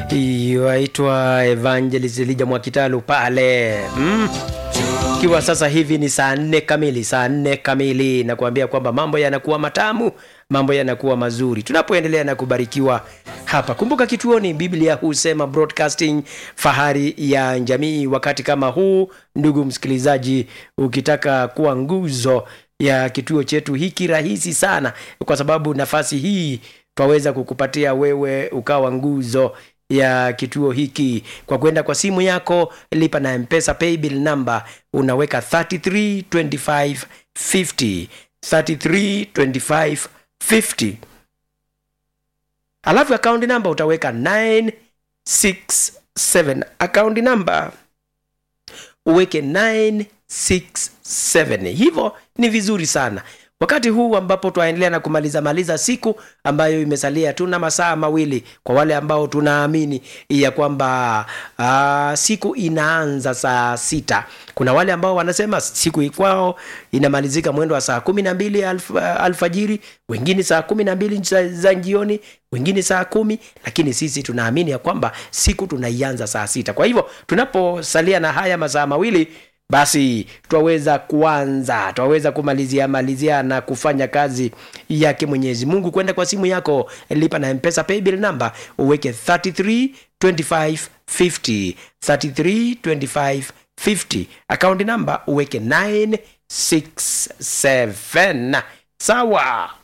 yaitwa Evangelist Elijah Mwakitalu pale mm. Ikiwa sasa hivi ni saa nne kamili, saa nne kamili, na kuambia kwamba mambo yanakuwa matamu, mambo yanakuwa mazuri tunapoendelea na kubarikiwa hapa. Kumbuka kituoni, Biblia husema broadcasting, fahari ya jamii. Wakati kama huu, ndugu msikilizaji, ukitaka kuwa nguzo ya kituo chetu hiki, rahisi sana, kwa sababu nafasi hii twaweza kukupatia wewe ukawa nguzo ya kituo hiki kwa kwenda kwa simu yako, lipa na mpesa paybill number, unaweka 332550 332550 alafu akaunti namba utaweka 967 akaunti namba uweke 967 hivyo ni vizuri sana wakati huu ambapo twaendelea na kumaliza maliza siku ambayo imesalia tuna masaa mawili kwa wale ambao tunaamini ya kwamba uh, siku inaanza saa sita kuna wale ambao wanasema siku ikwao inamalizika mwendo wa saa kumi na mbili alf, alfajiri wengine saa kumi na mbili za, za jioni wengine saa kumi lakini sisi tunaamini ya kwamba siku tunaianza saa sita kwa hivyo tunaposalia na haya masaa mawili basi twaweza kuanza twaweza kumalizia malizia na kufanya kazi yake mwenyezi mungu kwenda kwa simu yako lipa na mpesa paybill number uweke 33 25 50 33 25 50 akaunti namba uweke 967 sawa